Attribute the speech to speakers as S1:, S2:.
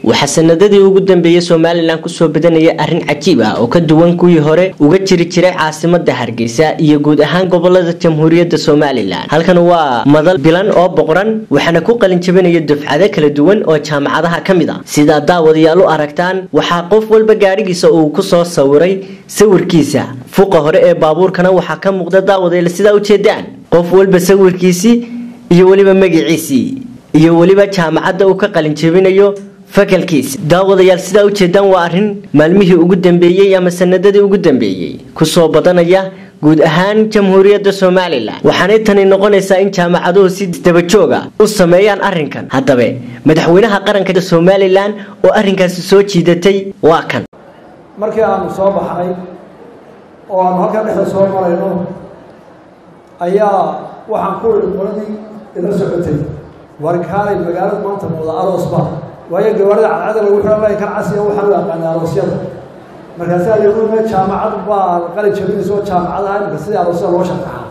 S1: waxaa sanadadii ugu dambeeyey somalilan kusoo badanaya arrin cajiib ah oo ka duwan kuwii hore uga jiri jiray caasimada hargeysa iyo guud ahaan gobolada jamhuuriyadda somalilan halkan waa madal bilan oo boqoran waxaana ku qalin jabinaya dufcado kala duwan oo jaamacadaha ka mid a sidaa daawadayaal u aragtaan waxaa qof walba gaadhigiisa uu kusoo sawiray sawirkiisa fuqa hore ee baabuurkana waxaa ka muuqda daawadayaal sidaa ujeedaan qof walba sawirkiisii iyo weliba magiciisii iyo weliba jaamacadda uu ka qalin jabinayo fakalkiisa daawadayaal sidaa ujeedaan waa arrin maalmihii ugu dambeeyey ama sanadadii ugu dambeeyey kusoo badanaya guud ahaan jamhuuriyadda somalilan waxaanay tani noqonaysaa in jaamacaduhu si dabajooga u sameeyaan arrinkan haddaba madaxweynaha qaranka somalilan oo arrinkaasi soo jiidatay waa kan
S2: markii aanu soo baxnay oo aanu halkaa dhexda soo marayno ayaa waxaan ku ii qoladii ila socotay warkaalay magaalada maanta muuda aroosba waayo gawaarida cadcada lagu xiran kan casiga waxaan u aqaanay aroosyada markaasaa lagu me jaamacad baa qalin jabinaysa oo jaamacadaha imika sidii aroosyada loo sharxaa